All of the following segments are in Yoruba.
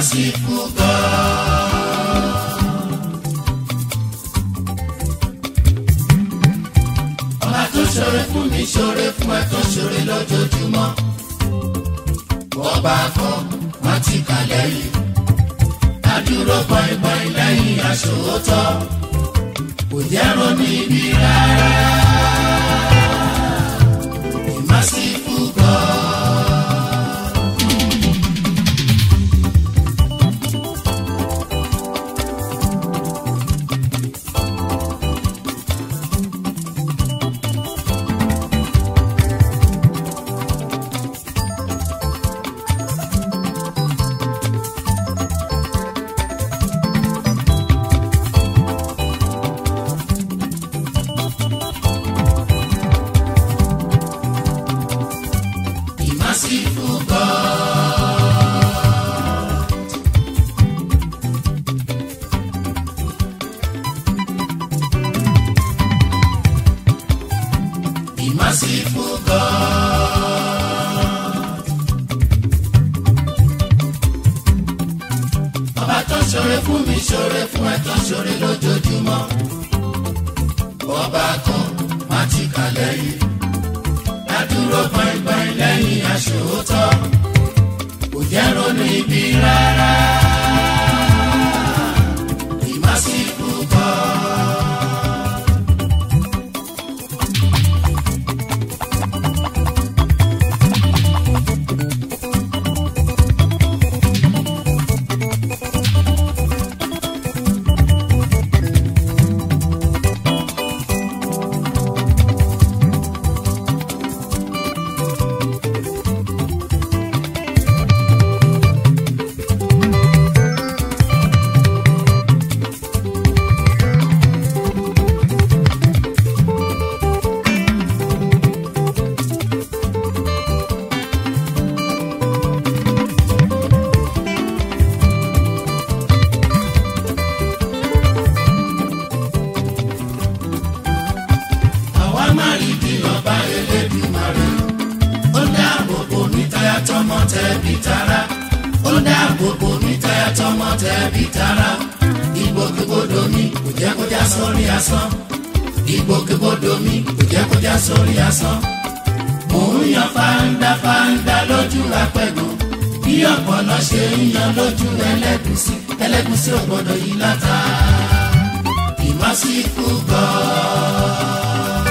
merciful God. ọba tó ṣoore fún mi ṣoore fún ẹ tó ṣoore lójoojúmọ́. bọ́ba kọ́ wọ́n ti kà lẹ́yìn. adúró bọ́ìbọ́ì lẹ́yìn aṣòótọ́. kò jẹ́ ronú ibi rárá. merciful God. The merciful God. The merciful God. Ọba tó ṣoore fún mi ṣoore fún ẹ tó ṣoore lójoojúmọ́. Ọba kan má ti kà lẹ́yìn adúró gbọ̀ngbọ̀n lẹ́yìn aṣòótọ́ kò jẹ́ ronú ibi rárá. ìmásíkú kọ́. àwa má rí bí ọba Elédùmarè ó dáàbò bò mí táyà tọmọ tẹbí tará ó dáàbò bò mí táyà tọmọ tẹbí tará ìgbòkègbodò mi kò jẹ́ kó já sórí asán ìgbòkègbodò mi kò jẹ́ kó já sórí asán mò ń yan fáńdá fáńdá lójú apẹ̀gùn bí ọ̀pọ̀lọ́ ṣe ń yan lójú ẹlẹ́gùsí ẹlẹ́gùsí ò gbọ́dọ̀ yí látà ìmásíkú God.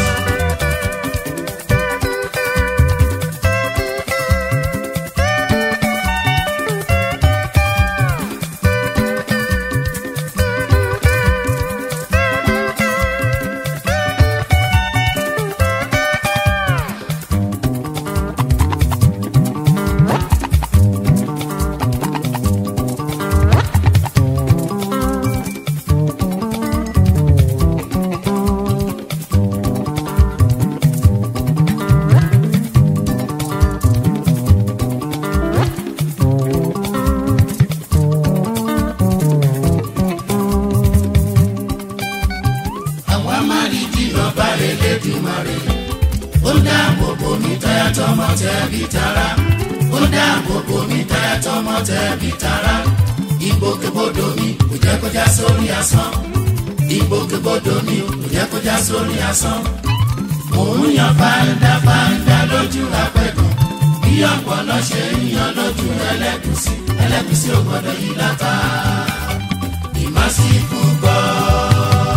àwa má rí bí ọba Elédùmarè ó dáàbò bò mí táyà tọmọ tẹbí tará ó dáàbò bò mí táyà tọmọ tẹbí tará ìgbòkègbodò mi kò jẹ́ kó já sórí asán ìgbòkègbodò mi kò jẹ́ kó já sórí asán mò ń yan fáńdá fáńdá lójú apẹ̀gàn bí ọ̀pọ̀lọ́ ṣe ń yan lójú ẹlẹ́gùsí ẹlẹ́gùsí ò gbọ́dọ̀ yí látà ìmásíkú God.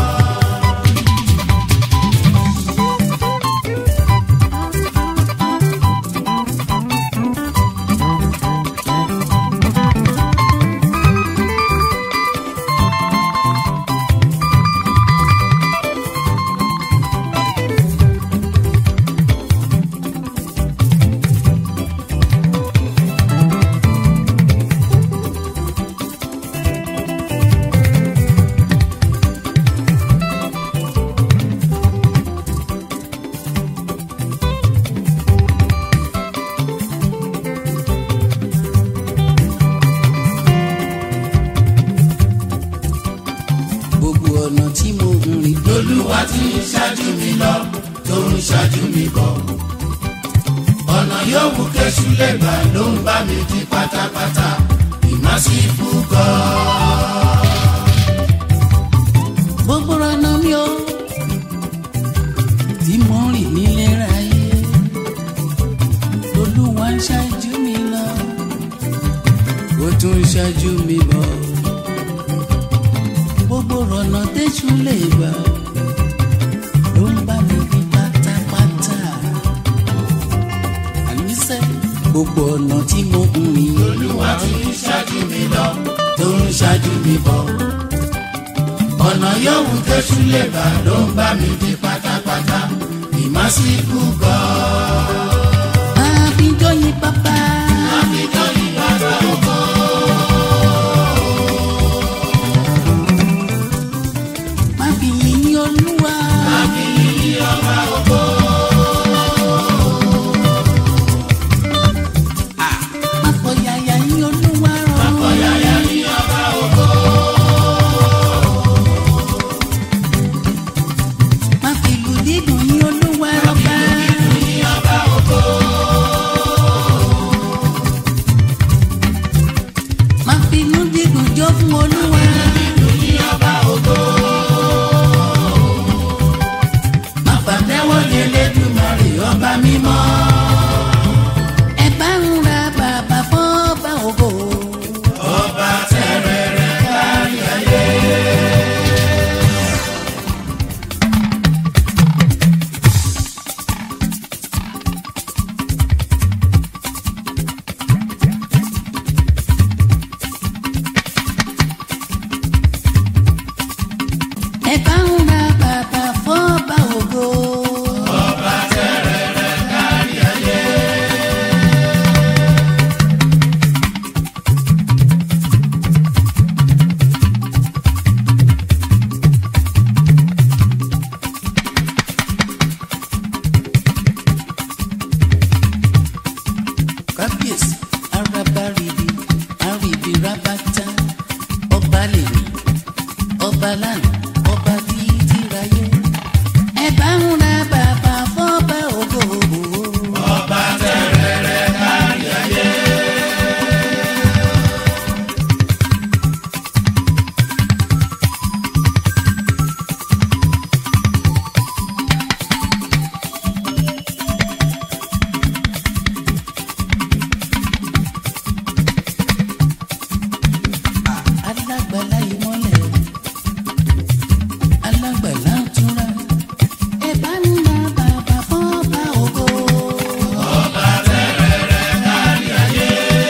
olúwa tí ń ṣáájú mi lọ tó ń ṣáájú mi bọ̀. ọ̀nà yòówù kẹ́sù lè gbà ló ń bá mi di pátápátá. ìmọ̀ merciful God. gbogbo ọ̀nà mi ò tí mo rìn nílé ráyé olúwa ń ṣáájú mi lọ ó tún ń ṣáájú mi bọ̀ gbogbo ọ̀nà tẹ́jú lè gbà ló ń bá mi rí pátápátá àníṣe gbogbo ọ̀nà tí mo ń rìn Olúwa tún ń ṣáájú mi lọ. tó ń ṣáájú mi bọ̀. ọ̀nà yòówù tẹ́sù lè gbà ló ń bá mi di pátápátá. The merciful God. máa fi jóyin pápá. Àfijọ́ ní bàbá ògo. máa fi yìn olúwa. Àfihàn ọba ògo. máa fọ yàyà yìn olúwa rọ. Ọ̀yàyà ní ọba ògo. máa fi ìlú dídùn yìn olúwa rọba. Ní ọba ògo. máa fi inú dídùn jó fún olúwa. Ní ọba ògo. Má pàtẹ́wọ́ ní Elédùmarè ọba mímọ́. ẹ bá ń ra bàbá fọ́ bá ògo. Ọba tẹ̀rẹ̀rẹ̀ kárí ayé. ẹ bá ń ra bàbá fọ́ bá ògo. Ọba tẹ̀rẹ̀rẹ̀ kárí ayé. kábíyèsí araba ribi aribi rabata ọba lèmi ọba lánàá ọba títí ráyé ẹ bá ń ra bàbá fọba ògo. Ọba tẹ̀rẹ̀rẹ̀ kárí ayé. alágbàlá ìmọ̀lẹ̀ alágbàlá túnra ẹ bá ń ra bàbá fọba ògo. Ọba tẹ̀rẹ̀rẹ̀ kárí ayé.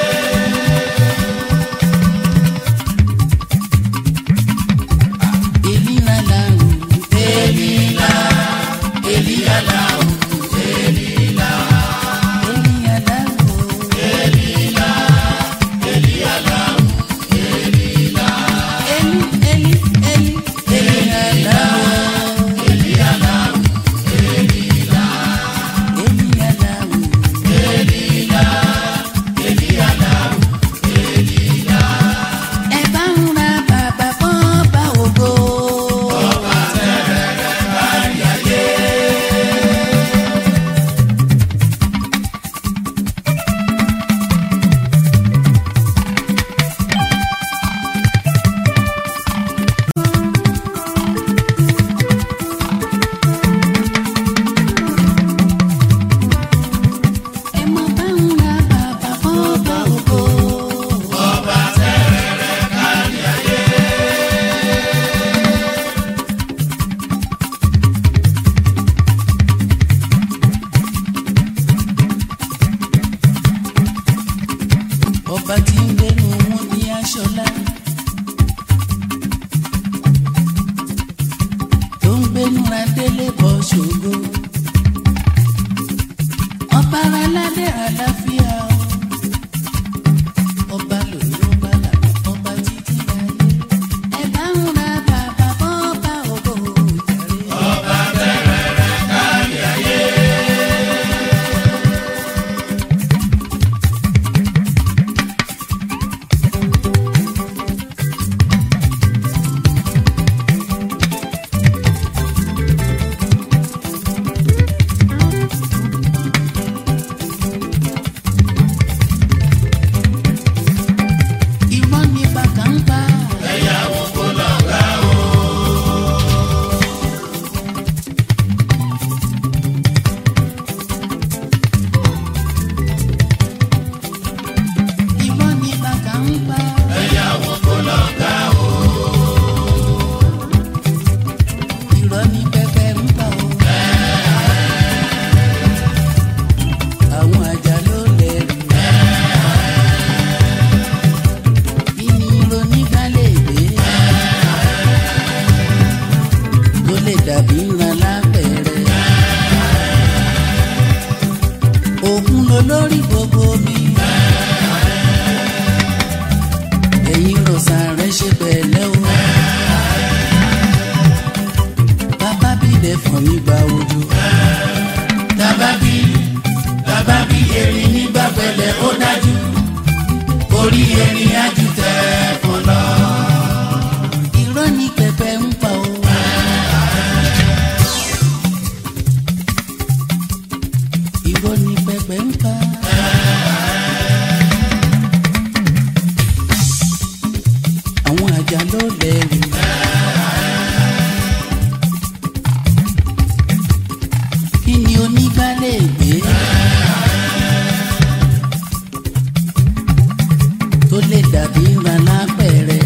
èlìlà làrùn Elila, Elila làwọn. Elila, èlìyà làrùn. Elila, Elila làwọn. Elila, Eli, Eli, Eli, Eli Alao. Elila làwọn. Elila, Eli Alao. Elila, Elila làwọn. Elila, Ẹ bá ń ra bàbá fún ọba ògo. ọba tẹ̀rẹ̀rẹ̀ kárí ayé. òkun ló lórí gbogbo mi. ẹ̀yin rọ̀ṣà rẹ̀ ṣe pẹ̀lẹ́ o. bàbá bílẹ̀ fún mi gba ojú. tábàbí tábàbí erin nígbà pẹ̀lẹ́ ó dájú orí erin á ju tẹ̀ fún lọ. irọ́ ní pẹpẹ ń pa o. irọ́ ní pẹpẹ ń pa. àwọn àjà ló lẹ́rù. kí ni onígbálẹ̀ gbé? tó lè dàbí ńlá lápẹ̀rẹ̀.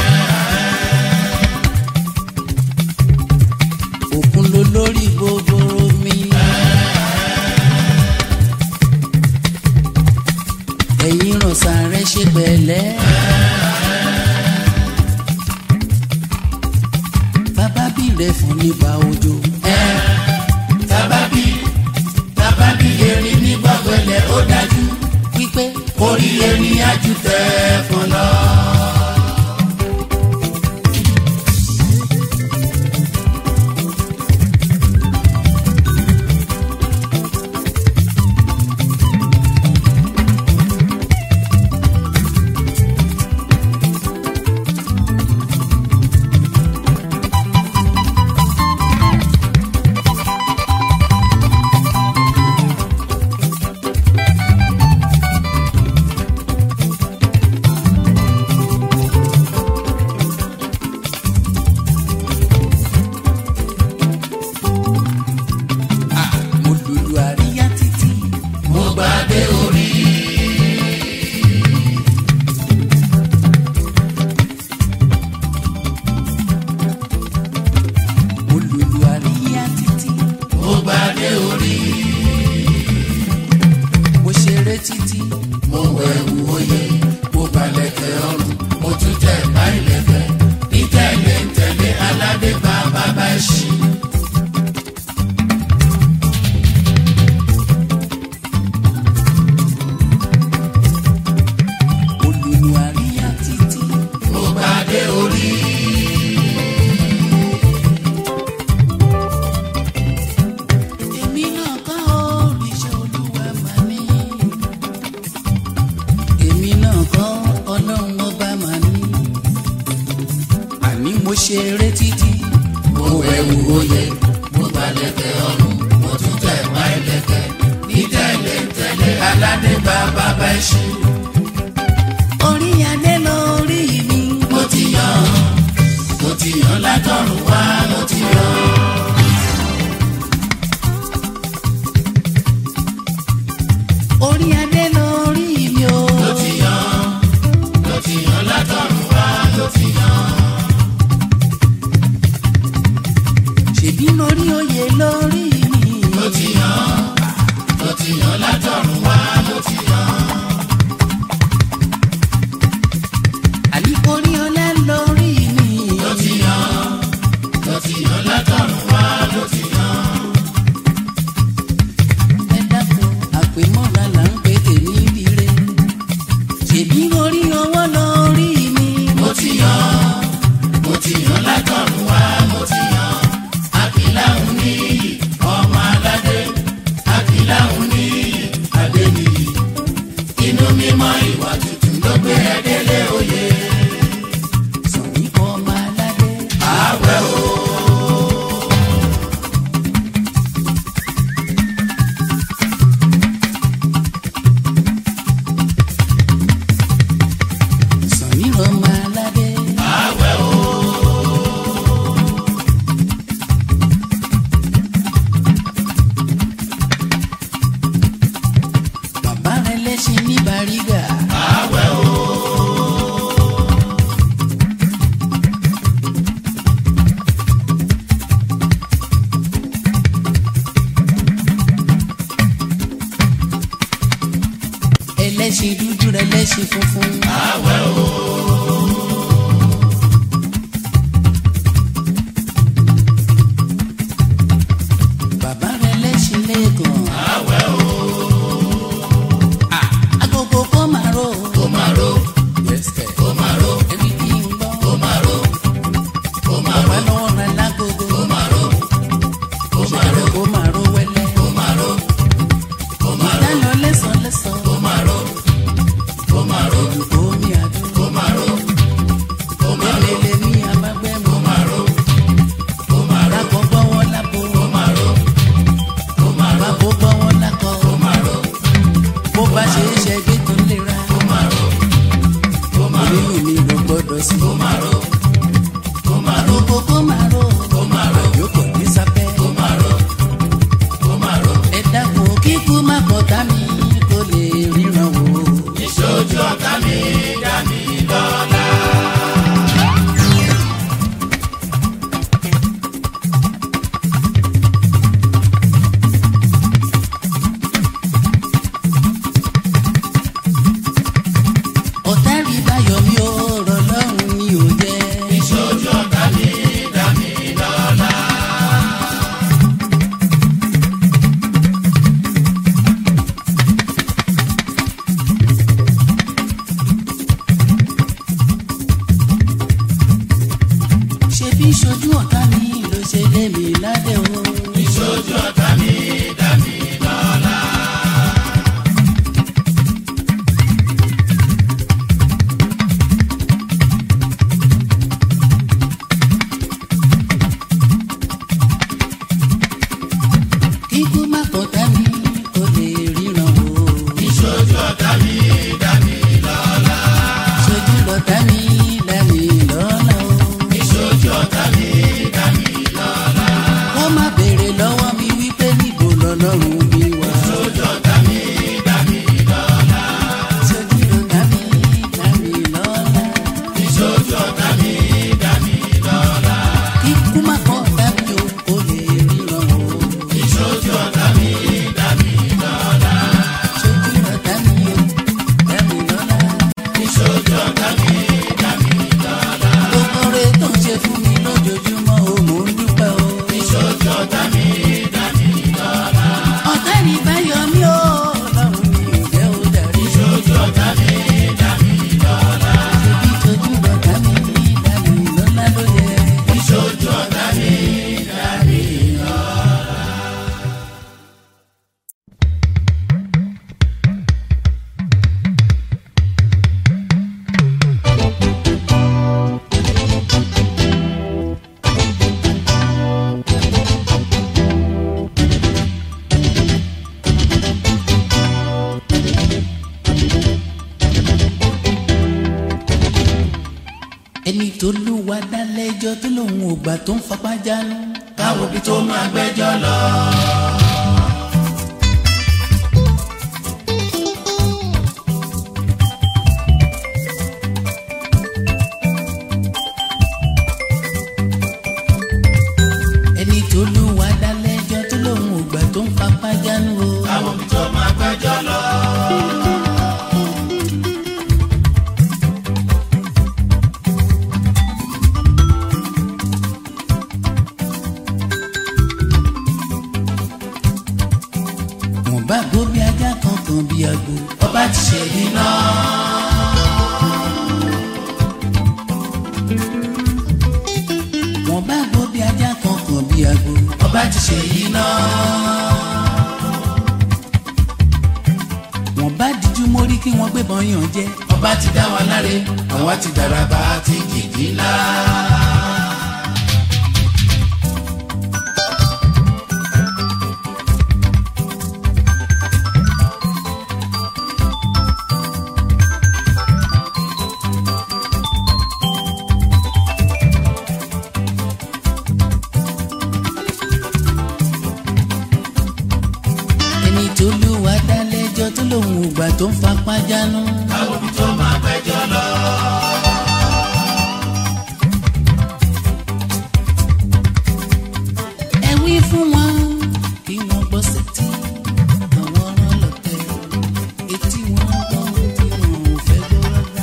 òkun ló lórí gbogbo mi. ẹ̀yin rọ̀ṣà rẹ̀ ṣe pẹ̀lẹ́. bàbá bí rẹ̀ fún nípa òjò. tábàbí tábàbí erin nígbà pẹ̀lẹ́ ó dájú wípé orí erin á ju tẹ̀ fún lọ. mo lùlù àríyá títí. mo gbàdé orí mo lùlù àríyá títí. mo gbàdé orí mo ṣeré títí. mo wẹ̀wù oyè mo balẹ̀kẹ̀ ọrùn mo tún tẹ̀ bá ìlẹ̀kẹ̀ ní tẹ̀lé ń tẹ̀lé aládé bá bàbá ẹ̀ṣin. mo lùlù àríyá títí. mo gbàdé orí èmi náà kọ́ òrìṣà olúwa mà ní. èmi náà kọ́ ọlọ́run ọba mà ní. àní mo ṣeré títí. mo wẹ̀wù oyè mo balẹ̀kẹ̀ ọrùn mo tún tẹ̀ bá ìlẹ̀kẹ̀ ní tẹ̀lé ń tẹ̀lé aládé bá bàbá ẹ̀ṣin. orí adé lórí mi. mo ti yàn mo ti yàn látọ̀run wá mo ti yàn. orí adé lórí mi o. mo ti yàn mo ti yàn látọ̀run wá mo ti yàn. ṣèbí lórí oyè lórí mi. mo ti yàn mo ti yàn látọ̀run wá mo ti yàn. àní orí ọlá lórí mi. mo ti yàn mo ti yàn látọ̀run wá mo ti yàn. ẹ dákun àpèmọ́ra là ń pè tèmi rire. ṣèbí orí ọwọ́ lórí mi. mo ti yàn mo ti yàn látọ̀run wá mo ti yàn. àkìláhùn ní ọmọ aládé àkìláhùn ní adéníyì. inú mímọ́ ìwà tuntun ló gbé ẹ délé oyè. sọ̀rí ọmọ aládé. àwẹ̀ o. sọ̀rí ọmọ aládé. àwẹ̀ o. bàbá rẹ lẹ́sìn ní bàrígà. àwẹ̀ o. ẹlẹ́sìn dúdú rẹ lẹ́sìn funfun. àwẹ̀ o. bàbá rẹ lẹ́sìn lẹ́ẹ̀kan. àwẹ̀ o. pọ̀tá mi kò lè ríran wò. ìṣojú ọ̀tá mi dá mi lọ́lá. ọ̀tá rí báyọ̀ mi ò rọ̀ lọ́rùn mi ò jẹ́. ìṣojú ọ̀tá mi dá mi lọ́lá. ṣe bí ṣojú ọ̀tá mi ló ṣe lé mi ládé o. ìṣojú ọ̀tá mi dá mi lọ́lá. kíkú má pọ̀tá mi kò lè ríran wò. ìṣojú ọ̀tá mi dá mi lọ́lá. ṣojú lọ̀tá mi dá mi lọ́lá o. ìṣojú ọ̀tá mi dá mi lọ́lá. wọ́n má béèrè lọ́wọ́ mi wípé níbo lọ́lọ́run mi wà. ìṣojú ọ̀tá mi dá mi lọ́lá. ṣojú lọ̀tá mi dá mi lọ́lá. ìṣojú ọ̀tá mi dá mi lọ́lá. kíkú má pọ̀tá mi o kò lè ríran wò. ìṣojú ọ̀tá mi dá mi lọ́lá. ṣojú lọ̀tá mi o dá mi lọ́lá. ìṣojú ọ̀tá mi dá mi lọ́lá. gbogbo rẹ̀ tó ń ṣe fún mi lójoojúmọ́ o mò ń dúpẹ́ o. ìṣojú ọ̀tá mi dá mi lọ́lá. ọ̀tá ní báyọ̀ mi ò lọ́rùn mi ò jẹ́ ó darí. ìṣojú ọ̀tá mi dá mi lọ́lá. ṣebí tójú lọ̀tá mi dá mi lọ́lá ló yẹ. ìṣojú ọ̀tá mi dá mi lọ́lá. ẹni tó lúwa dá lẹ́jọ́ tó lòun ò gbà tó ń fapá jánu. káwo bí tó máa gbẹ́jọ́ lọ. ẹni tó lúwa dá lẹ́jọ́ tó lòun ò gbà tó ń fapá jánu o. káwo bí tó máa gbẹ́jọ́ lọ. wọ́n bá gbó bí ajá kan kan bí agbo. ọba ti ṣe iná. wọ́n bá gbó bí ajá kan kan bí agbo. ọba ti ṣe iná. wọ́n bá díjú mórí kí wọ́n gbébọn yàn jẹ. ọba ti dá wa láre àwa ti dàràbà ti jìjì ńlá. ẹni tó lúwa dá lẹ́jọ́ tó lòun ò gbà tó ń fapá jánu. káwo bí tó máa gbẹ́jọ́ lọ. ẹ wí fún wọn kí wọ́n gbọ́ sétí àwọn ọ̀rọ̀ lọ́tẹ̀ etí wọn gbọ́ tí wọn ò fẹ́ gbọ́ rárá.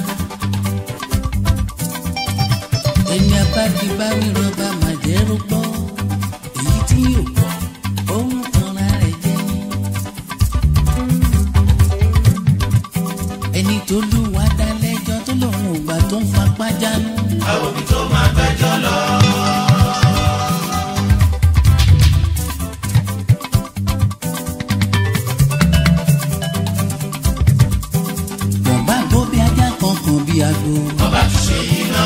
ẹni abádi bá wí rọba màjẹ́rú gbọ́ èyí tí yóò gbọ́ òun tanra rẹ̀ jẹ́ ni. ẹni tó lúwa dá lẹ́jọ́ tó lòun ò gbà tó ń fapá jánu. káwo bí tó máa gbẹ́jọ́ lọ. wọ́n bá gbó bí ajá kan kan bí agbo. ọba ti ṣe iná.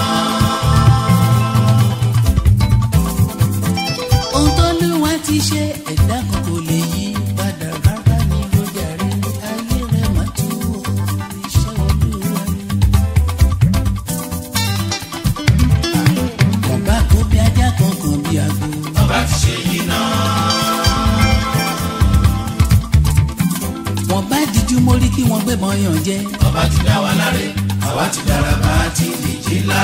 ohun tó lúwa ti ṣe ẹ̀dá kan kò lè yí padà rárá ní lójà rí ayé rẹ̀ má tú o iṣẹ́ olúwa ni. wọ́n bá gbó bí ajá kan kan bí agbo. ọba ti ṣe iná. fojú mórí kí wọ́n gbébọn yàn jẹ. ọba ti dá wa láre àwa ti dára bá a ti dìjì ńlá.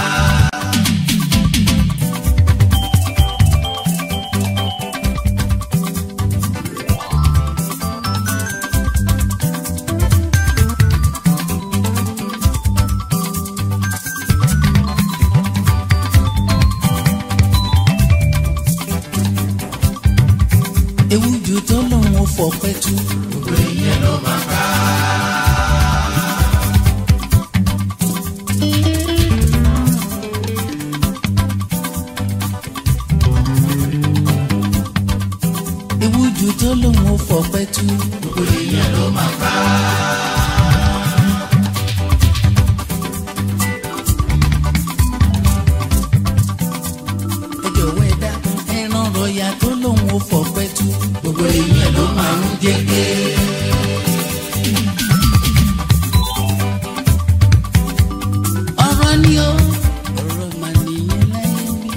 ewu ju tó lòun ò fọpẹ́ tú. gbogbo ìyẹn ló máa ká. ewu ju tó lòun ò fọpẹ́ tú. gbogbo ìyẹn ló máa ká. ẹ jọ̀wọ́ ẹ dá ẹran rọ̀yà tó lòun ò fọpẹ́ tú. gbogbo ìyẹn ló máa ń jẹ́gẹ́. ọ̀rọ̀ ni ó ọ̀rọ̀ mà nìyẹn láyé wí.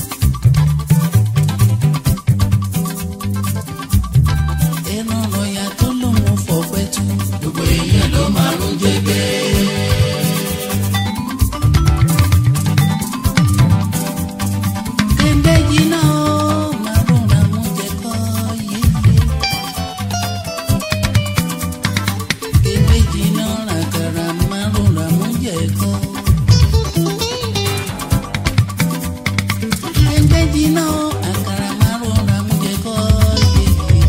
ẹran rọ̀yà tó lòun ò fọpẹ́ tú. gbogbo ìyẹn ló máa ń jẹ́gẹ́. kéńdé jiná ó máa rọra mú jẹ kọ́ yéye. kéńdé jiná ràkàrà máa rọra mú jẹ kọ́. kéńdé jiná ó àkàrà máa rọra mú jẹ kọ́ yéye.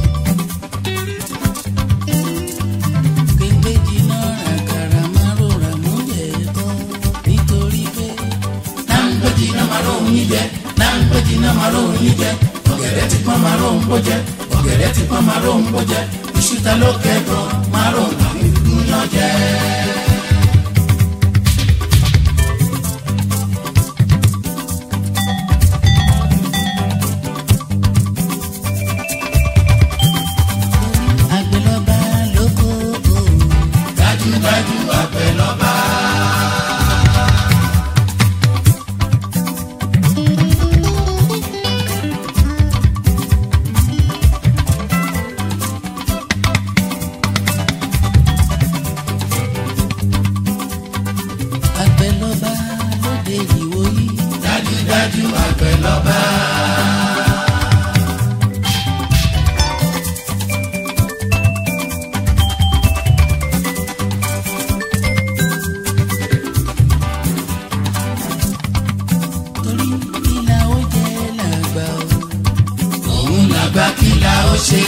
kéńdé jiná ràkàrà máa rọra mú jẹ kọ́ nítorí pé náńgbẹ́jì náà máa rò yín jẹ náńgbẹ́jì náà máa rò yín jẹ ọ̀gẹ̀dẹ̀ ti pọ́n máa rò ń bó jẹ ọ̀gẹ̀dẹ̀ ti pọ́n máa rò ń bó jẹ iṣu ta ló kẹ́gàn máa rò ń àwọn ìgbìyàn jẹ. àgbẹ̀lọba lóko o. dájúdájú àgbẹ̀ lọ́ba. àgbẹ̀lọba lóde ìwòyí. dájúdájú àgbẹ̀ lọ́ba. torí ìlà ó jẹ́ làgbà o. òun làgbà kí la ó ṣe.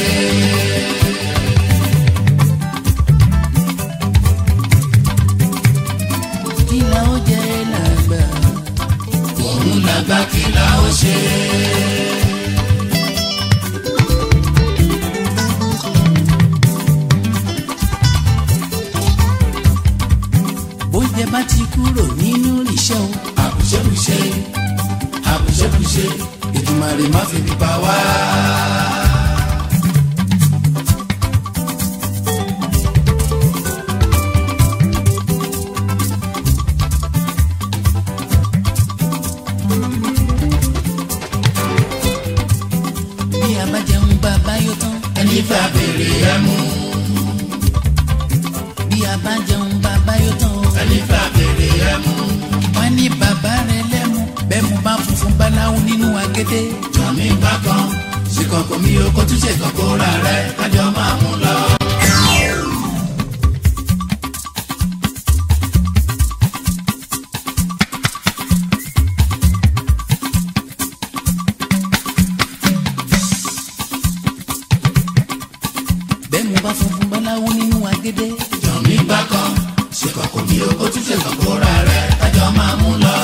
ìlà ó jẹ́ làgbà. òun làgbà kí la ó ṣe. bóúnjẹ bá ti kúrò nínú ìṣẹ́ o. àbùṣebùṣe àbùṣebùṣe Èdùmàrè má fi bí pa wá. bí a bá jẹun bàbá yóò tán. ẹni fẹ́ abèrè ẹ mú bí a bá jẹun bàbá yóò tán. o. ẹni fẹ́ abèrè ẹ mú. wọ́n ní bàbá rẹ̀ lẹ́mu bẹ́ẹ̀ mo bá funfun báláwo nínú agédé. jọ̀mí bá kan ṣìkọ̀kọ̀ mi ò kó tún ṣe kọ̀kọ́ ra rẹ̀ kájọ máa mú lọ. bẹ́ẹ̀ mo bá funfun báláwo nínú agédé. jọ̀mí bá kan ṣìkọ̀kọ̀ mi ò kó tún ṣe kọ̀kọ́ ra rẹ̀ kájọ máa mú lọ.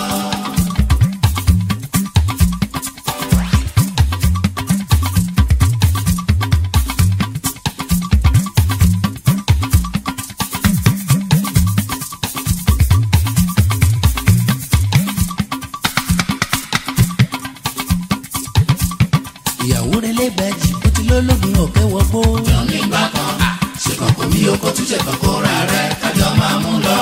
ìyàwó rẹ̀ lẹ́gbàjì ó ti lólógun ọ̀kẹ́ wọgbó. jọ̀mí bá kan ṣìkọ̀kọ̀ mi ò kó tún ṣe kọ̀kọ́ ra rẹ̀ kájọ máa mú lọ.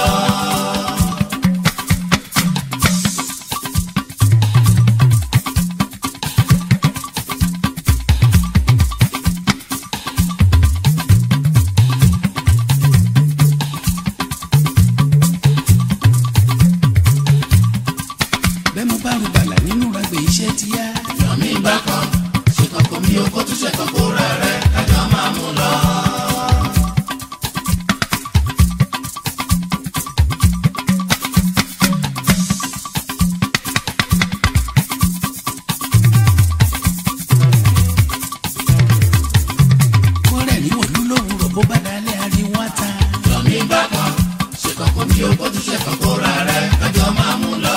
tún ṣe kàn kóra rẹ kájọ máa mú lọ.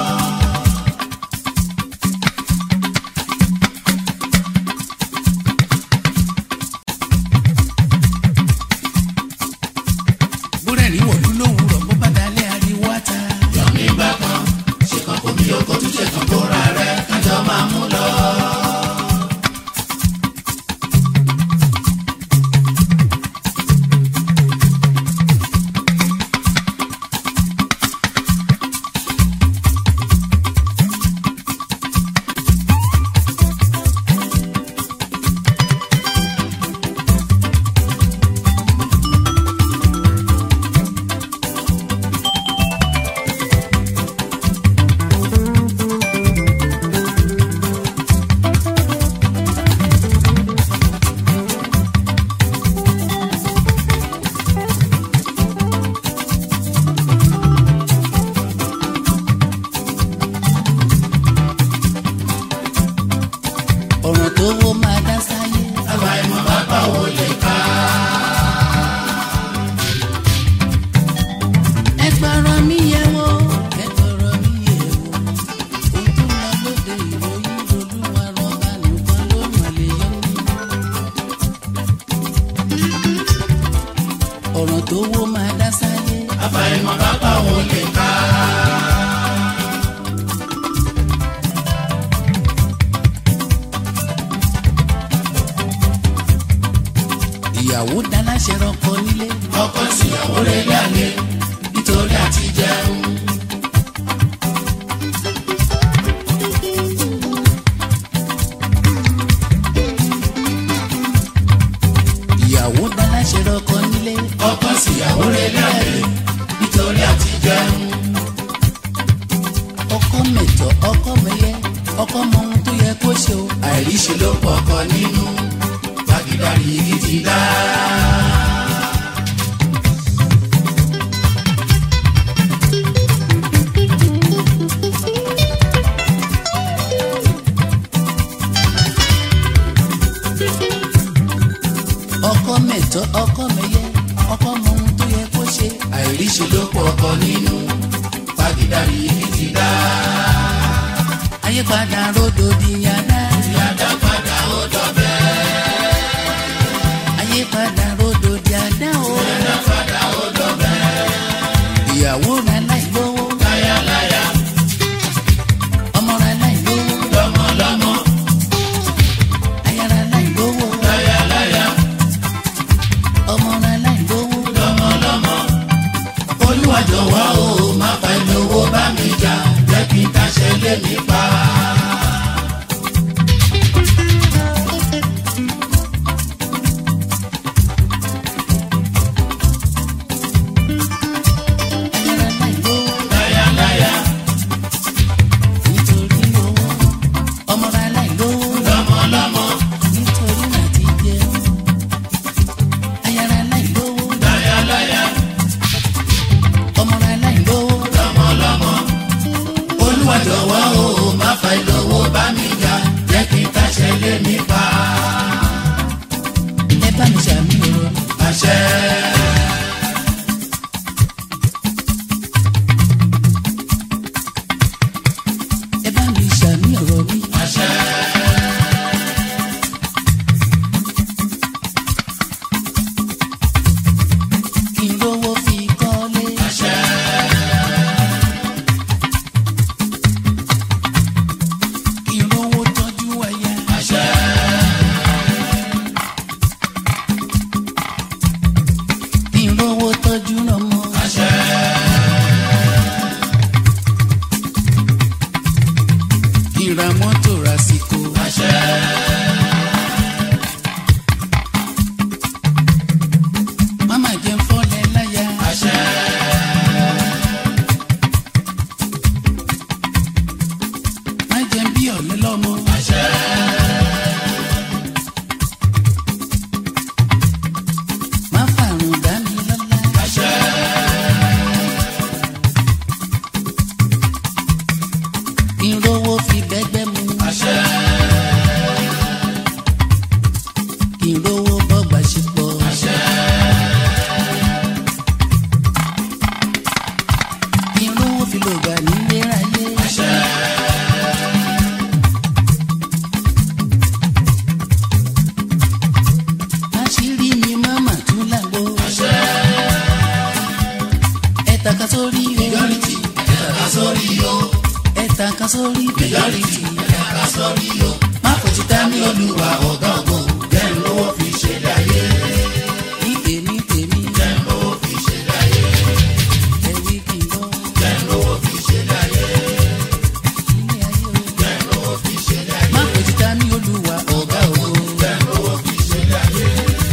búrẹ́rì wọ̀lú lówùrọ̀ bó bá dalẹ̀ ariwo ata. yọ̀mí gbà kan ṣe kàn kó mi oko tún ṣe kàn kóra rẹ kájọ máa mú lọ. ọ̀ràn tó wó máa dá sáyé. àwa ìmọ̀ bàbá wo lè ká. ẹ gbọ́rọ̀ mi yẹ wo ẹ gbọ́rọ̀ mi yẹ wo. ohun tó lọ lóde ìròyìn olúwa rọba nìkan ló mà lè yọ mí. ọ̀ràn tó wó máa dá sáyé. àwa ìmọ̀ bàbá wo lè ká. ìyàwó dáláṣẹ rọkọ nílé. ọkọ síyàwó rẹ̀ lálẹ́ nítorí àti jẹun. ìyàwó dáláṣẹ rọkọ nílé. ọkọ síyàwó rẹ̀ lálẹ́ nítorí àti jẹun. ọkọ mẹjọ ọkọ mẹyẹ ọkọ mọ ohun tó yẹ kó ṣe o. àìríṣe ló pọ̀ ọkọ nínú gbàgídárì igi ti dá. ọkọ mẹjọ ọkọ mẹyẹ ọkọ mọ ohun tó yẹ kó ṣe. àìríṣe ló pọ̀ ọkọ nínú gbàgídárì igi ti dá. àyípadà ròdò di yàrá. ìyàdá padà ó dọ̀bẹ́. àyípadà ròdò di àdá o. ìyàdá padà ó dọ̀bẹ́. ìyàwó ra láì lówó. láyàláyà ọmọ ra láì lówó. lọ́mọlọ́mọ aya ra láì lówó. láyàláyà ọmọ ra láì lówó. lọ́mọlọ́mọ. olúwa jọ̀wọ́ o má fa ẹni owó bá mi jà jẹ́ kí n taṣẹ́ lé mi pa. aya ra láì lówó. láyàláyà nítorí owó. ọmọ ra láì lówó. lọ́mọlọ́mọ nítorí láti jẹun. aya ra láì lówó. láyàláyà ọmọ ra láì lówó. lọ́mọlọ́mọ. olúwa jọ̀wọ́ o má fa ẹni owó bá mi jà jẹ́ kí n taṣẹ́ lé mi pa. ẹ bá mi ṣàmì ọ̀rọ̀ mi. àṣẹ. ẹ bá mi ṣàmì ọ̀rọ̀ mi. àṣẹ. kí n lówó fi kọ́lé. àṣẹ. kí n lówó tọ́jú aya. àṣẹ. kí n lówó tọ́jú ọmọ. àṣẹ. kí n ra mọ́tò rásìkò. àṣẹ. máma jẹ́ fọ́lẹ̀ láyà. àṣẹ. má jẹ́ bí ọ̀lẹ́ lọ́mọ. àṣẹ. má fàrùn dá mi lọ́lá. àṣẹ. kí n lówó fi bẹ́gbẹ́ mu. àṣẹ. kí n lówó bọ́gbà ṣepọ̀. àṣẹ. kan sórí majority ẹ̀dá ká sórí o má kò ti tẹ́ mi olúwa ọ̀gá ògo jẹ́ ń lówó fi ṣe láyé ní èmi tèmi jẹ́ ń lówó fi ṣe láyé ẹ̀wí kì í bọ́ jẹ́ ń lówó fi ṣe láyé ilé ayé o. jẹ́ ń lówó fi ṣe láyé má kò ti ta ní olúwa ọ̀gá ògo. jẹ́ ń lówó fi ṣe láyé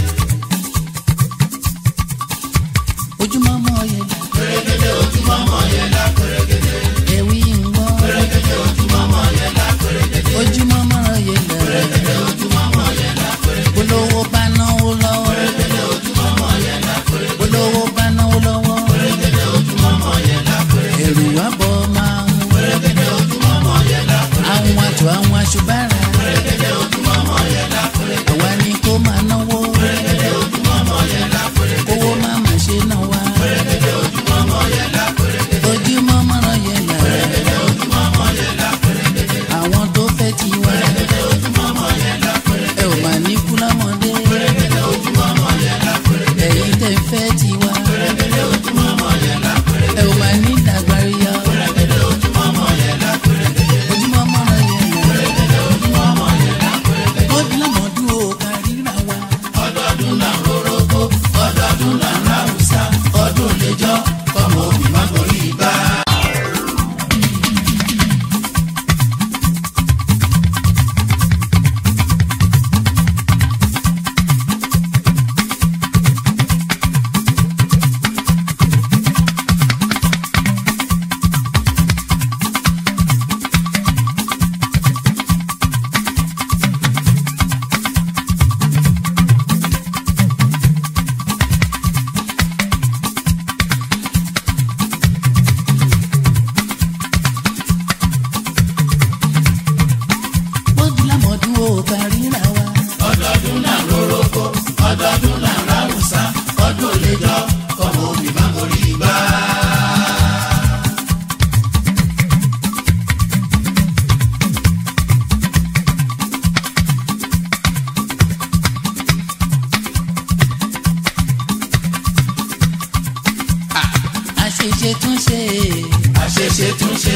ojúmọ́ mọ́ yẹn là pèrègèdè ojúmọ́ mọ́ yẹn lá pèrègèdè ẹ̀wí ń gbọ́. pèrègèdè ojúmọ́ mọ́ yẹn lá pèrègèdè ojúmọ́ mọ́ yẹn là pèrègèdè ojúmọ́ mọ́ yẹn lá pèrègèdè olówó bá náwó lọ́wọ́. pèrègèdè ojúmọ́ mọ́ yẹn lá pèrègèdè olówó bá náwó lọ́wọ́. pèrègèdè ojúmọ́ mọ́ yẹn lá pèrègèdè ẹ̀rù wá bọ̀ máa ń wọ. pèrègèdè ojúmọ́ mọ́ yẹn lá àwọn àjọ àwọn aṣùbára. pèrègèdè ojúmọ́ mọ́ yẹn lá pèrègèdè àwa ni kó máa náwó. pèrègèdè ojúmọ́ mọ́ yẹn lá pèrègèdè kówó má má ṣe náà wá. pèrègèdè ojúmọ́ mọ́ yẹn lá pèrègèdè ojúmọ́ mọ́ yẹn là pèrègèdè ojúmọ́ mọ́ yẹn lá pèrègèdè àwọn tó fẹ́ ti wá. pèrègèdè ojúmọ́ mọ́ yẹn lá pèrègèdè ẹ ò mà ní kú lọ́mọdé. pèrègèdè ojúmọ́ mọ́ yẹn lá pèrègèdè ẹ̀yin tẹ́ fẹ́ ti wá. pèrègèdè ojúmọ́ mọ́ yẹn lá pèrègèdè ẹ ò mà ní dàgbàríyá. pèrègèdè ojúmọ́ mọ́ yẹn lá pèrègèdè ojúmọ́ mọ́ yẹn là. pèrègèdè ojúmọ́ mọ́ yẹn lá pèrègèdè ó di lọ́mọdún o kárìíra wa. ọdọọdún là ń roroko ọdọọdún là ń ráwùsá ọdún lẹjọ kọmọ òbí má gorí ibà. ó di lọ́mọdún o kárìíra wa. ọdọọdún là ń roroko ọdọọdún là ń ráwùsá ọdún lẹjọ kọmọ òbí má gorí ibà. àṣeṣe tún ṣe àṣeṣe tún ṣe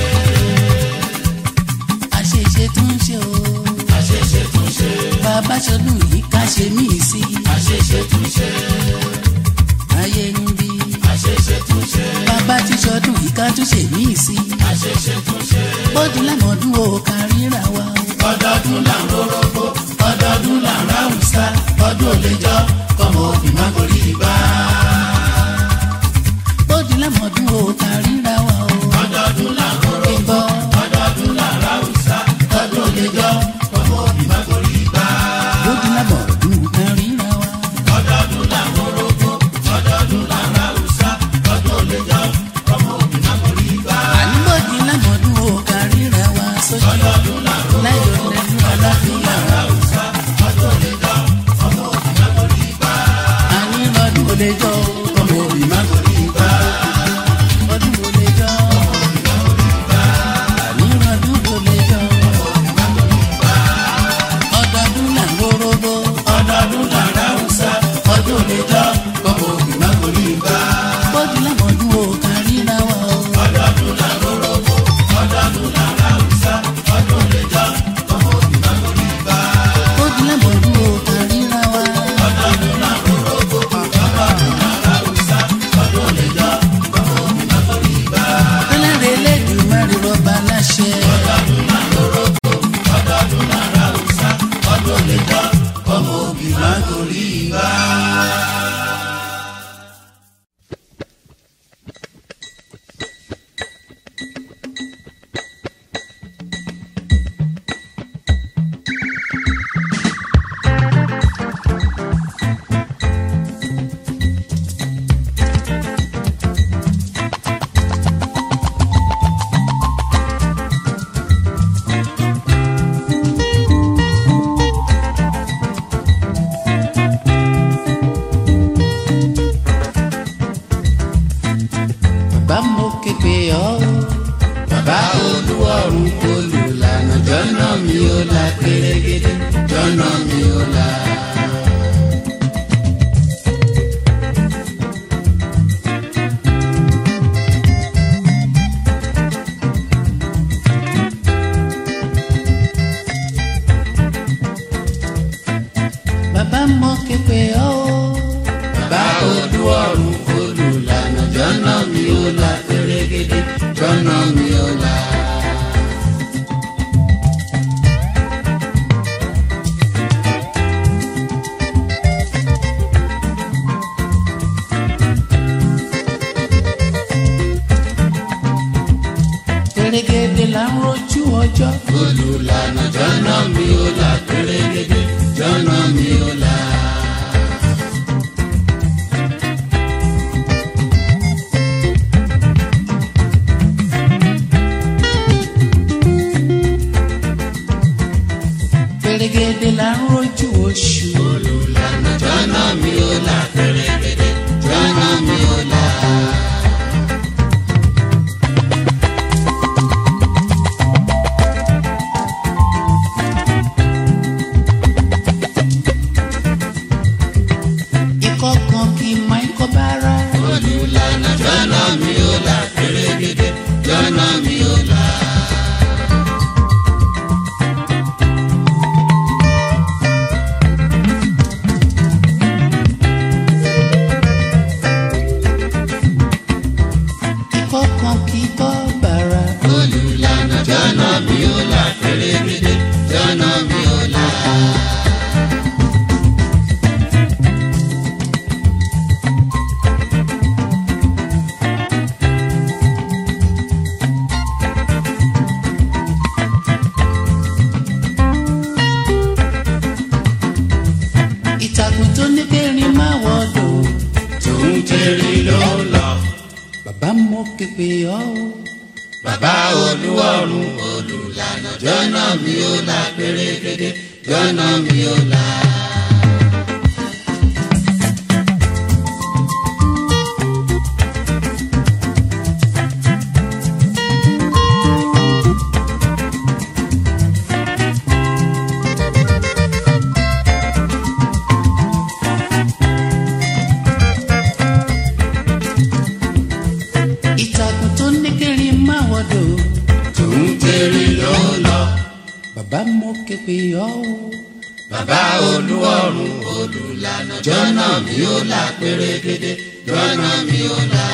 àṣeṣe tún ṣe o. àṣeṣe tún ṣe bàbá ṣọdún yìí ká ṣe mí sí. àṣeṣe tún ṣe ayé ń bí. àṣeṣe tún ṣe bàbá ti ṣọdún yìí ká tún ṣe mí sí. àṣeṣe tún ṣe ó di lọ́mọdún o kárìíra wa. ọdọọdún là ń roroko ọdọọdún là ń ráwùsá ọdún lẹjọ kọmọ òbí má gorí ibà. ó di lọ́mọdún o kárìíra wa o. ọdọọdún là ń roroko. ìbọn ọdọọdún là ń ráwùsá ọdún lẹjọ ọmọ òbí má gorí ibà. ó di lọ́mọdún kárìíra wa. ọdọọdún là ń roroko ọdọọdún là ń ráwùsá ọdún lẹjọ ọmọ òbí má gorí ibà. àní ó di lọ́mọdún o kárìíra wa sójú. ọdọọdún là ń roroko láyọ̀ lẹ́nu aláfíà. ráwùsá ọdún lẹjọ ọmọ òbí má gorí ibà. àní lọ́dún ò lè jọ ọmọ òbí má gorí ibà. ọdún ò lè jọ. àní lọ́dún ò lè jọ. ọdọọdún là ń gbórógbó. ọdọọdún là ń ráwùsá ọdún lẹjọ ọmọ òbí má gorí ibà. ó di lọ́mọdún o kárìíra wa o. ọdọọdún là ń roroko ọdọọdún là ń ráwùsá ọdún lẹjọ ọmọ òbí má gorí ibà. ó di lọ́mọdún o kárìíra wa. ọdọọdún là ń roroko ọdọọdún là ń ráwùsá ọdún lẹjọ ọmọ òbí má gorí ibà. Ọlọ́run Elédùmarè rọba láṣẹ. ọdọọdún là ń roroko ọdọọdún là ń ráwùsá ọdún lẹjọ ọmọ òbí má gorí ibà. Bàbá mo képe ọ́. bàbá olúwọ̀run olùlànà jọ́nà mi ò la pérégedé jọ́nà mi ò la. képe ọ́. bàbá olúwọ̀run olùlànà jọ́nà mi ò là pérégedé jọ́nà mi ò là. pèrègèdè là ń rojú ọjọ́. olùlànà jọ́nà mi ò là pérégedé jọ́nà mi ò là. pèrègèdè là ń rojú oṣù. olùlànà jọ́nà mi ò là pérégedé jọ́nà mi ò là. ikọ̀ kan kì í mọ ikọ̀ bára. olùlànà jọ́nà mi ò là pérégedé jọ́nà mi ò là. ikọ̀ kan kì í bọ́ bàrà. olùlànà jọ́nà mi ò là pérégedé jọ́nà mi ò là. ìtàkùn tó ní kẹrin máa wọ̀dọ̀. tòun tẹ̀rí ló ń lọ. bàbá mo képe ọ́. bàbá olúwọ̀run olùlànà jọ́nà mi ò là pérégedé jọ́nà mi ò là. ìtàkùn tó ní kẹrin máa wọ̀dọ̀. tòun tẹ̀rí ló ń lọ. bàbá mo képe ọ́. bàbá olúwọ̀run olùlànà jọ́nà mi ò là pérégedé jọ́nà mi ò là.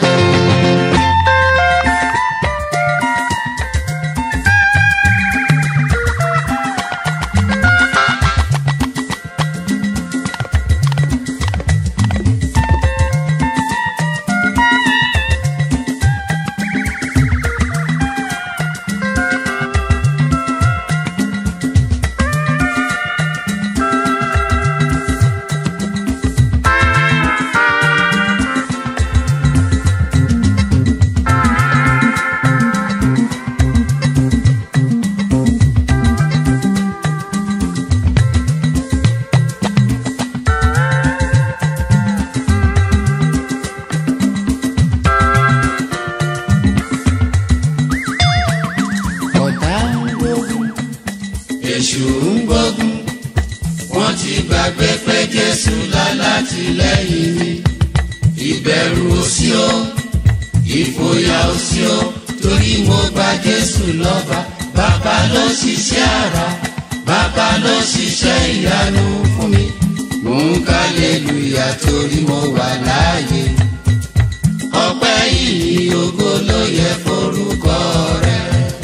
ọ̀tá ń gbógun. èṣù ń gbógun wọ́n ti gbàgbé pé jésù lálátìlẹ́yìn mi ìbẹ̀rù ò sí o ìfòyà ò sí o torí mo gba jésù lọ́ba bàbá ló ṣiṣẹ́ àrà bàbá ló ṣiṣẹ́ ìyanu fún mi mò ń kálẹ̀lùyà torí mo wà láàyè ọpẹ́ yìí ògo ló yẹ forúkọ rẹ̀.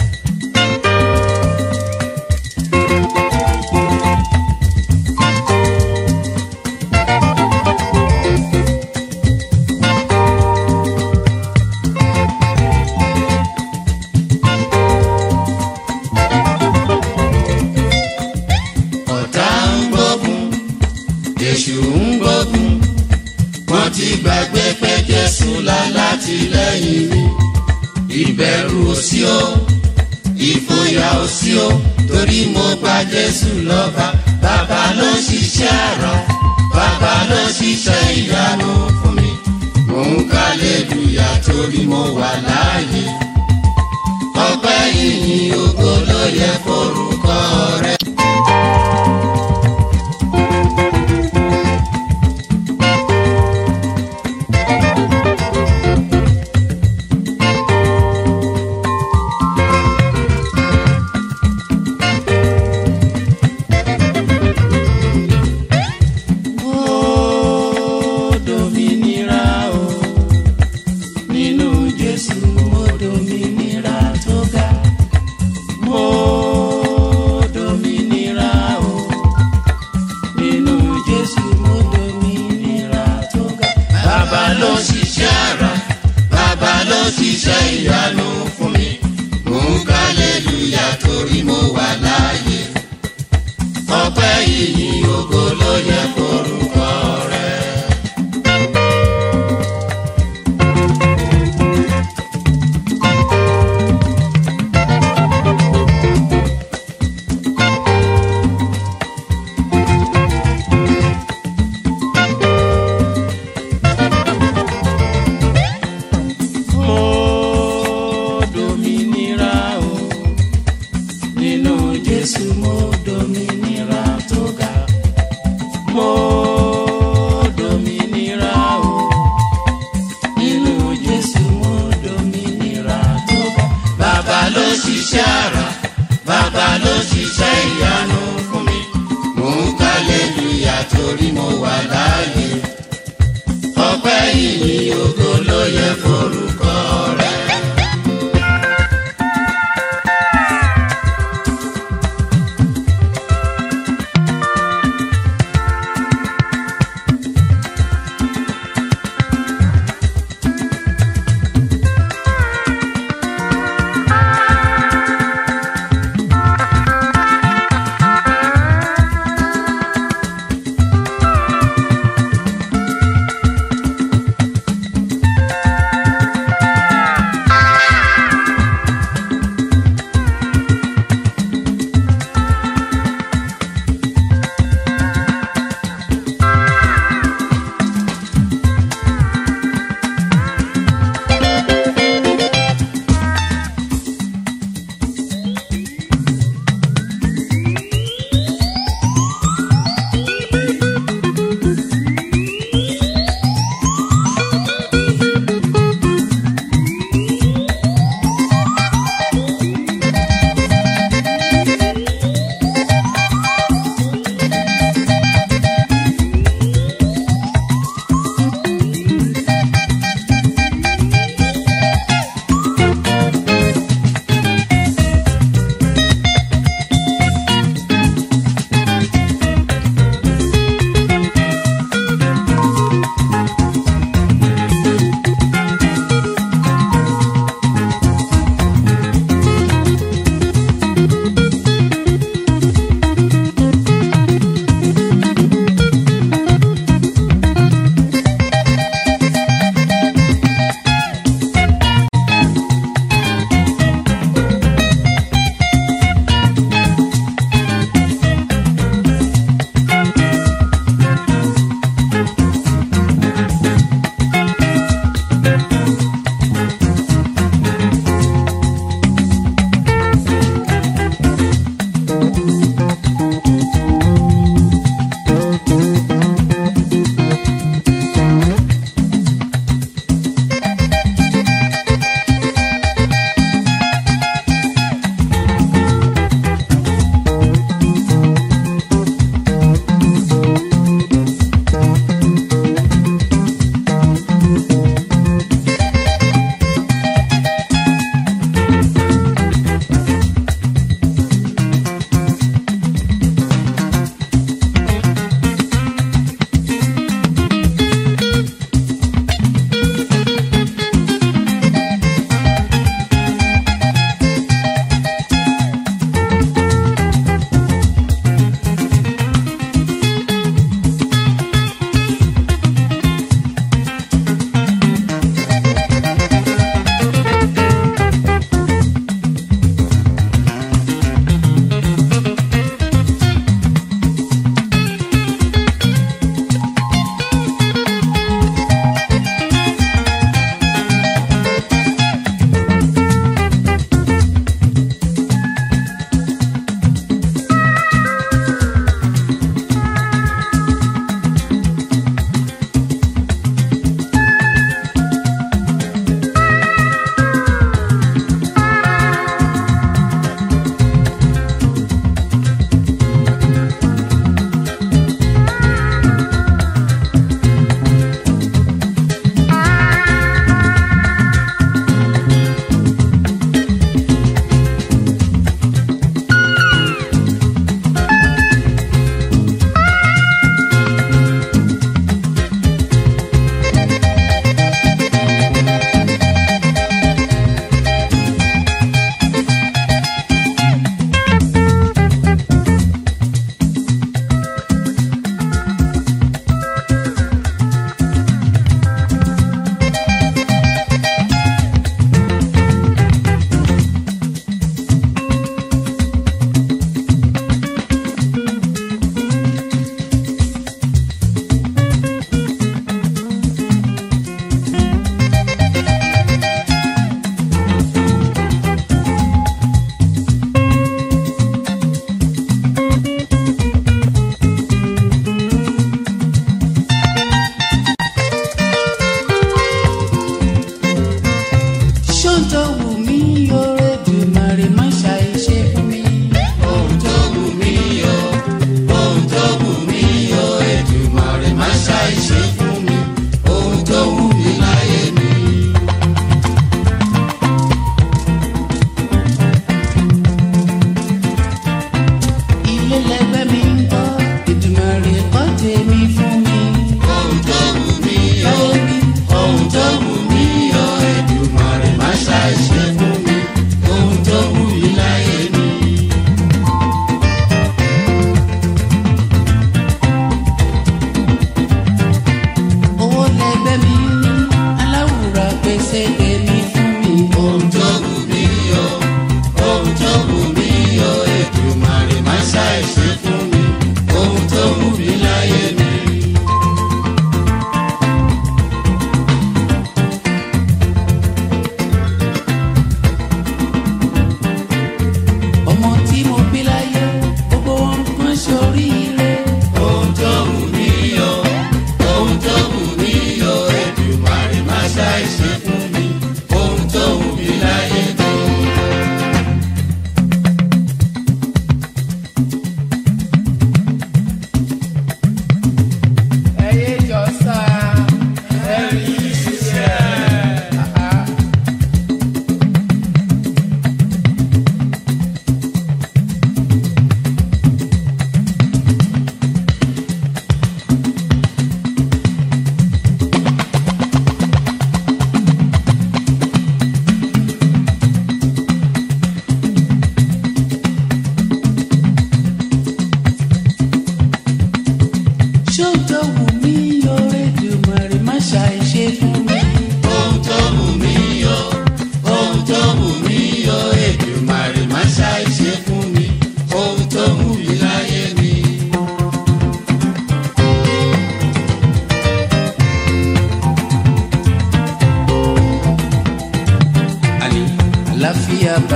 ọ̀tá ń gbógun èṣù ń gbógun wọ́n ti gbàgbé pé jésù lálátìlẹ́yìn mi ìbẹ̀rù ò sí o ìfòyà ò sí o torí mo gba jésù lọ́ba bàbá ló ṣiṣẹ́ àrà bàbá ló ṣiṣẹ́ ìyanu fún mi mò ń kálẹ̀lùyà torí mo wà láàyè ọpẹ́ yìnyín ògo ló yẹ forúkọ rẹ̀. torí mo wà láàyè ọpẹ́ ìyìn ògo ló yẹ forúkọ rẹ. mo dominira o nínú jésù mo dominira tó ga mo dominira o nínú jésù mo dominira tó ga bàbá ló ṣiṣẹ́ àrà bàbá ló ṣiṣẹ́ ìyanu fún mi mò ń kálẹ́lúyà torí mo wà láàyè ọpẹ́ ìyìn ògo ló yẹ forúkọ rẹ.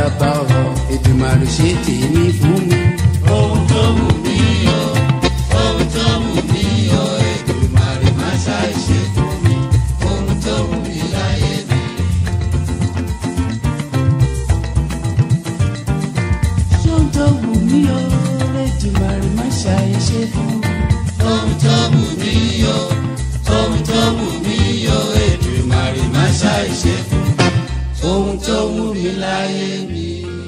bàbá ọ̀ Èdùmàrè ṣe tèmi fún mi. ohun tó wù mí o ohun tó wù mí o Èdùmàrè má ṣàìṣe fún mi ohun tó wù mí láyé mi. ṣóun tó wù mí o Èdùmàrè má ṣàìṣe fún mi. ohun tó wù mí o ohun tó wù mí o Èdùmàrè má ṣàìṣe fún mi ohun tó wù mí láyé mi.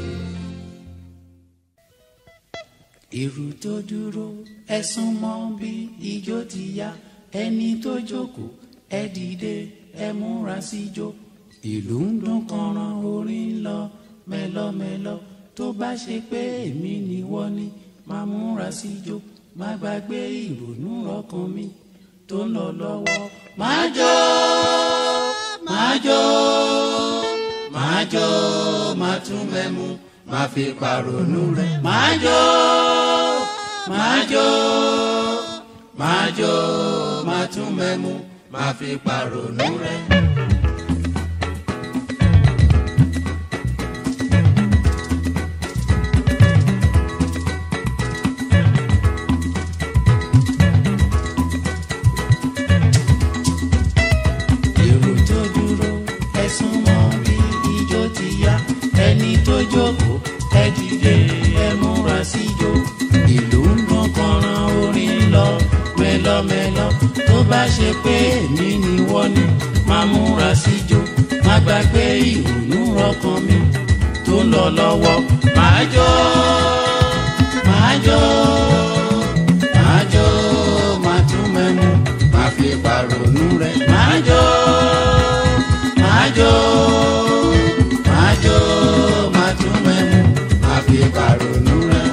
èrò tó dúró ẹ sún mọ́ bí ijó ti yá ẹni tó jókòó ẹ dìde ẹ múra síjó ìlú ń dún kànràn orin ń lọ mẹ́lọ́mẹ́lọ́ tó bá ṣe pé èmi ni wọ́n ní máa múra síjó má gbàgbé ìrònú ọkàn mi tó ń lọ lọ́wọ́ máa jó máa jó máa jó máa tún mẹ́mu má fi pàrònú rẹ̀ máa jó máa jó máa jó máa tún mẹ́mu má fi pàrònú rẹ̀. èrò tó dúró ẹ̀sùn mọ́ bí ijó ti yá ẹni tó jókòó ẹ dìde ẹ múra síjó ìlú ń dún kànràn orin ń lọ mẹ́lọ́mẹ́lọ́ tó bá ṣe pé èmi ni wọ́n ní máa múra síjó má gbàgbé ìrònú ọkàn mi tó ń lọ lọ́wọ́ máa jó máa jó máa jó máa tún mẹ́mu má fi pàrònú rẹ̀. máa jó máa jó máa jó máa tún mẹ́mu. má fi pàrònú rẹ̀.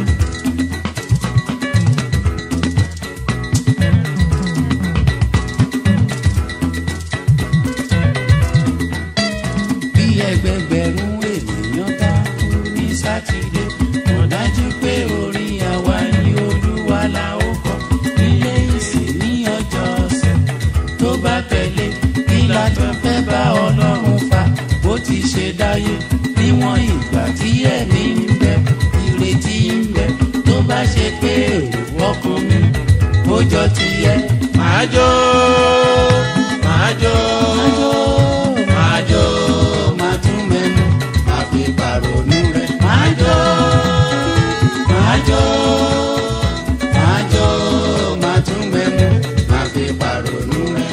bí ẹgbẹgbẹ̀rún ènìyàn bá kú ní sátidé mọ̀ dájú pé orin àwa ni olúwa la ó kọ nílé ìsìn ní ọjọ́ ọ̀sẹ̀ tó bá tẹ̀lé kí la tún fẹ́ bá ọlọ́run fa bó ti ṣe dáyé níwọ̀n ìgbà tí ẹ̀mí ń bẹ ìrètí ń bẹ tó bá ṣe pé èrò ọkàn mi ó jọ tiẹ̀ máa jó máa jó máa jó máa tún mẹ́nu má fi pàrònú rẹ̀. máa jó máa jó máa jó máa tún mẹ́nu. má fi pàrònú rẹ̀.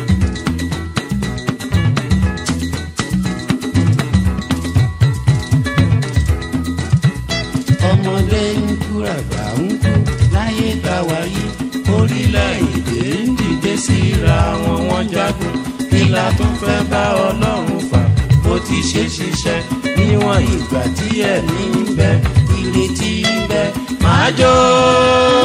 ọmọdé ń kú àgbà ń kú láyé gbà wáyé orílẹ̀-èdè ń dìde síra wọn wọ́n jagun kí la tún fẹ́ bá ọlọ́run fà bó ti ṣe ṣiṣẹ́ níwọ̀n ìgbà tí ẹ̀mí ń bẹ ìrètí ń bẹ máa jó